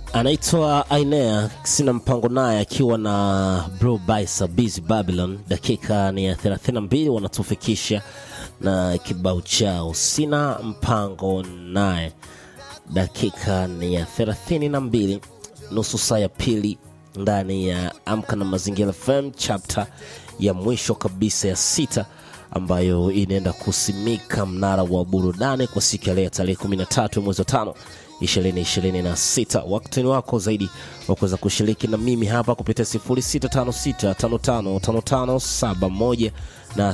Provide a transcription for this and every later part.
anaitwa Ainea, sina mpango naye, akiwa na Bro Baisa Busy Babylon. Dakika ni ya 32 wanatufikisha na kibao chao sina mpango naye. Dakika ni ya 32, nusu saa ya pili ndani ya Amka na Mazingira FM, chapter ya mwisho kabisa ya sita ambayo inaenda kusimika mnara wa burudani kwa siku ya leo tarehe 13 mwezi wa tano 2026. Wakati ni wako zaidi wa kuweza kushiriki na mimi hapa kupitia 0656555571 na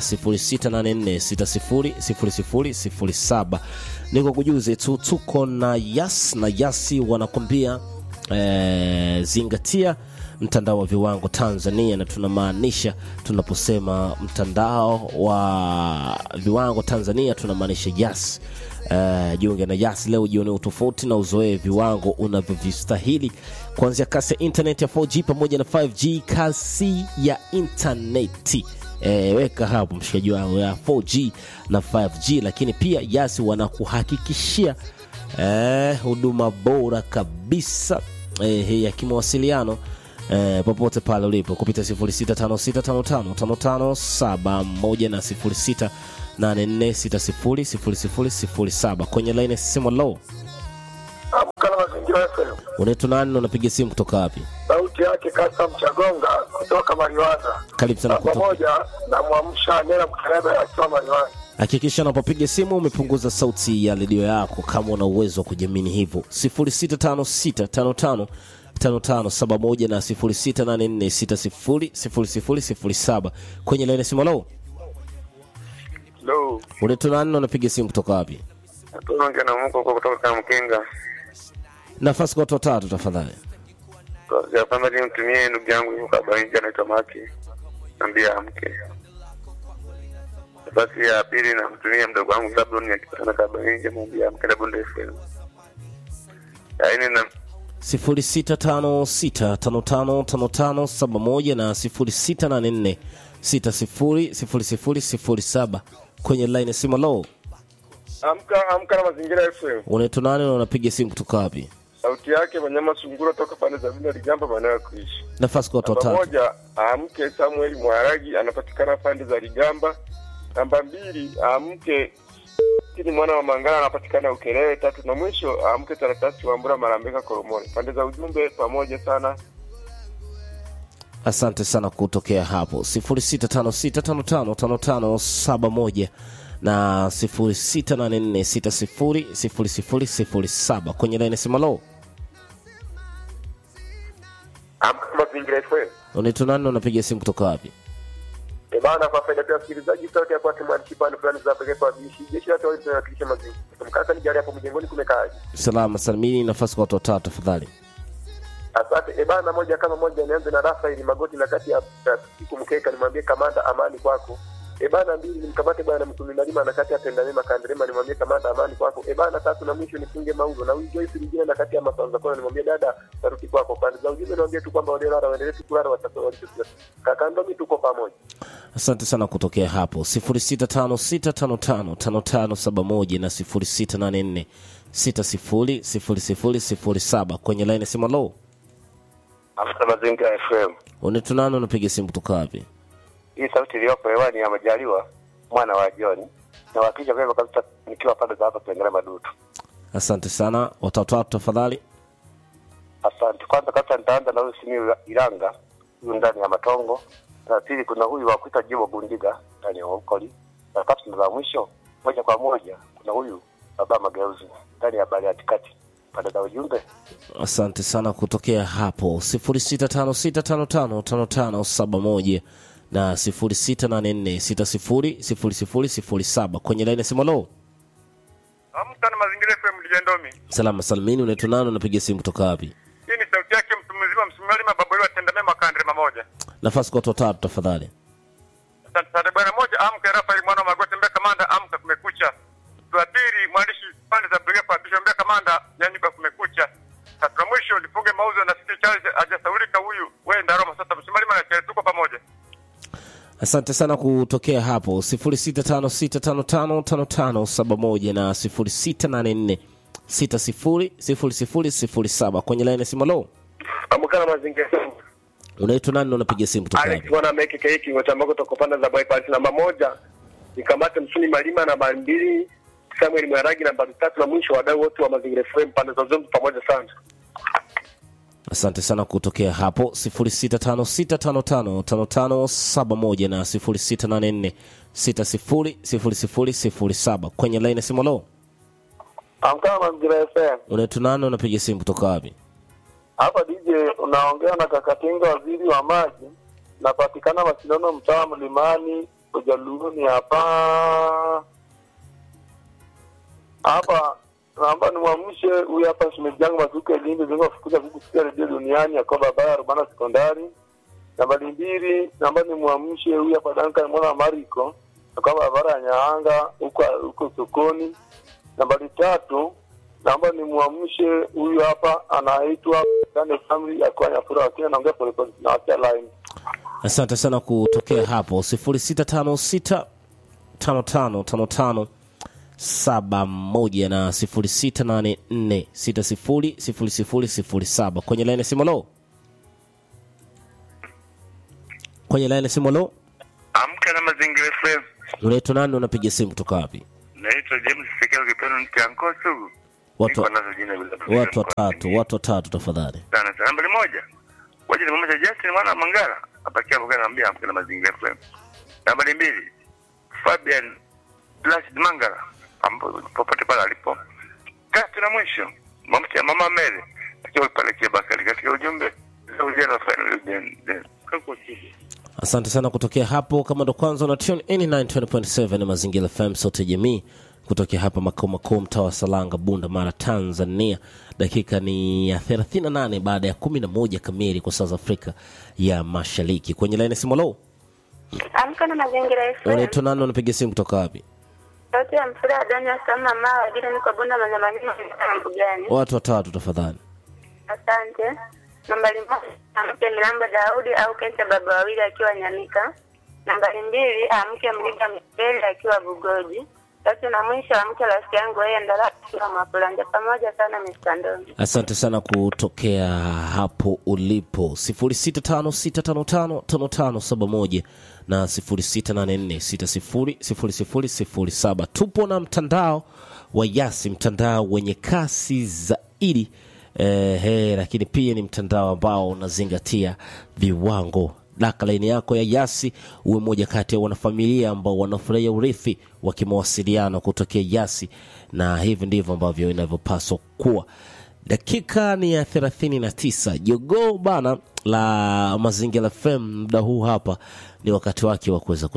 0684600007. Niko kujuze tu tuko na Yas na Yasi wanakwambia eh, zingatia mtandao wa viwango Tanzania, na tunamaanisha tunaposema mtandao wa viwango Tanzania tunamaanisha Yas. Uh, jiunge na Yas leo, jione utofauti na uzoee viwango unavyovistahili, kuanzia kasi ya internet ya 4G pamoja na 5G, kasi ya intaneti E, weka hapo mshikaji wangu ya 4G na 5G, lakini pia Yas wanakuhakikishia huduma bora kabisa e, ya kimawasiliano e, popote pale ulipo kupitia 0656555571 na 0684600007 kwenye line ya simu. Low Amka na Mazingira FM. unaitwa nani na unapiga simu kutoka wapi? Sauti yake Kasa Mchagonga kutoka Mariwana. Karibu sana Namba kutoka. moja na mwamsha Nela Mkaraba akiwa Mariwana. Hakikisha unapopiga simu umepunguza sauti ya redio yako kama una uwezo wa kujiamini hivyo. 065655 5571 na 0684600007 kwenye laini ya simu. Low Hello. unaitwa nani na unapiga simu kutoka wapi? Tunaongea na Mungu kwa kutoka kama Mkinga. Nafasi kwa watu watatu tafadhali. Ya kwanza nimtumie ndugu yangu yuko Kabainja anaitwa Maki. Nambia amke. Nafasi ya pili namtumia mdogo wangu Zablon akipatana Kabainja mwambie amke na Bonde FM. Ya nne na 0656555571 na 0684600007 kwenye line ya simu. Low Amka amka na Mazingira FM. unaitwa nani na unapiga simu kutoka wapi? Sauti yake Wanyama Sungura toka pande za Vina Ligamba maeneo ya kuishi. Nafasi kwa watu Namba watatu. moja amke Samuel Mwaragi anapatikana pande za Ligamba. Namba mbili amke ni mwana wa Mangala anapatikana Ukerewe. Tatu na mwisho amke Taratasi wa Mbura Marambeka Koromoni. Pande za ujumbe pamoja sana. Asante sana kutokea hapo 0656555571 na 0684600007 kwenye line ya simu. Low Amka na Mazingira FM. unaitwa nani na unapiga simu kutoka wapi? E bana, kwa faida ya wasikilizaji, sauti ya kwake mwandishi pande fulani za pekee kwa bishi jeshi la tawala linawakilisha mazingira. Mkaka ni jari hapo mjengoni kumekaaje? Salama salimini. Nafasi kwa watu watatu tafadhali. Asante. E bana, moja kama moja, nianze na Rafael Magoti na kati ya ya siku mkeka, nimwambie kamanda amani kwako. E bana, mbili nimkamate bwana mtumi nalima na kati ya penda mema kanderema, nimwambie kamanda amani kwako. E bana, tatu na mwisho nifunge mauzo na huyu Joyce Rugina na kati ya masanza kona, nimwambie dada taruti kwako. Pande za ujumbe niambie tu kwamba wale lara waendelee tu kulala watakuwa walichosikia. Kaka ndomi tuko pamoja. Asante sana kutokea hapo 0656555571 na 0684600007 kwenye line ya simu. Low Amka Mazingira FM. unaitwa nani unapiga simu kutoka wapi? Hii sauti iliyopo hewani ya Majaliwa mwana wa John. Na wakija vyema kabisa nikiwa pande za hapa Tengere Madutu. Asante sana watatu watatu tafadhali. Asante. Kwanza kabisa nitaanza na huyu Simiyu Iranga, huyu ndani ya Matongo. Na pili kuna huyu wa kuita Jibo Gundiga ndani ya Ukoli. Na tatu na za mwisho moja kwa moja kuna huyu Baba Mageuzi ndani ya Bali Kati. Pande za ujumbe Asante sana kutokea hapo 0656555571 na 0684600007 kwenye line ya simu. Low Amka na Mazingira FM Lijendomi. salama salimini. Unaitwa nani unapiga simu kutoka wapi? Hii ni sauti yake mtu mzima msimali mababu yao atenda mema kandre mamoja. Nafasi kwa watu watatu tafadhali. Asante sana bwana moja amka Rafael mwana wa Magoti mbele kamanda amka kumekucha. Wa pili mwandishi pande za brigade kwa bisho mbele kamanda yani kwa kumekucha. Tatu na mwisho lifunge mauzo na City Charles hajasaulika huyu. Wewe ndaroma sasa msimali mana tuko pamoja. Asante sana kutokea hapo 0656555571 na 600007 kwenye laini ya simu lo Amka na mazingira. unaitwa nani na unapiga simu kutoka Alex wapi bwana meke keki ngochambako toko panda za bypass namba moja. Nikamate Msuni Malima namba mbili. Samuel Mwaragi namba tatu na mwisho wadau wote wa mazingira FM pande za Zombi pamoja sana. asante sana kutokea hapo 0656555571 na 0684600007 kwenye laini ya simu lo Amka na mazingira FM. unaitwa nani unapiga simu kutoka wapi Hapa DJ unaongea na Kakatinga, waziri wa maji. Napatikana mashindano mtaa wa Mlimani Ujaluuni hapa hapa. Naomba nimwamshe huyu hapa shemeji yangu Mazuke Lindi zingo fukuza kukusikia redio duniani ya kwa barabara Rubana sekondari. Nambari mbili, naomba nimwamshe huyu hapa Duncan mwana wa Mariko kwa barabara ya Nyaanga huko huko sokoni. Nambari tatu, naomba nimwamshe huyu hapa anaitwa Daniel Family ya kwa Nyafura wakiwa naongea polepole na wakia line. asante sana kutokea hapo 0656 5555 saba moja na sifuri sita nane nne sita sifuri sifuri sifuri sifuri saba kwenye laini ya simu lo kwenye laini ya simu lo Amka na mazingira FM. unaitwa nani unapiga simu kutoka wapi Naitwa James Sekelo Kipeno Ntianko Sugu. watu, Niko nazo jina bila watu watatu watu watatu tafadhali sana sana. Nambari moja. Waje nimwambie Justin mwana wa Mangala. Apakia mboga naambia amka na mazingira FM. Nambari mbili. Fabian Placid Mangala. Ambapo popote pale alipo. Tatu na mwisho. Mamtia mama Mary. Akiwa pale kia Bakari katika ujumbe. Leo jana final then then. Kako chini. asante sana kutokea hapo kama ndo kwanza una tune in 920.7 ni mazingira fm sote jamii kutokea hapa makao makuu mtaa wa salanga bunda mara tanzania dakika ni ya 38 baada ya 11 kamili kwa saa za afrika ya mashariki kwenye laini simolo Amka na mazingira FM. unaitwa nani unapiga simu kutoka wapi Sauti ya mfura ya Daniel Sama Mawa, vile niko Bunda Manyamanini na Mbugani. watu watatu tafadhali Asante. Nambari moja, amke Milambo Daudi au Kenta baba wawili akiwa Nyamika. Nambari mbili, amke Mlinga Mbele akiwa Bugoji. Tatu na mwisho, amke rafiki yangu yeye Ndala akiwa Mapulanja. Pamoja sana Mr. Ndoni. asante sana kutokea hapo ulipo 0656555571 na 0684600007 tupo na mtandao wa yasi mtandao wenye kasi zaidi eh, eh, lakini pia ni mtandao ambao unazingatia viwango daka laini yako ya yasi uwe moja kati ya wanafamilia ambao wanafurahia urithi wa kimawasiliano kutokea yasi na hivi ndivyo ambavyo inavyopaswa kuwa dakika ni ya 39 jogoo bana la mazingira fm muda huu hapa ni wakati wake wa kuweza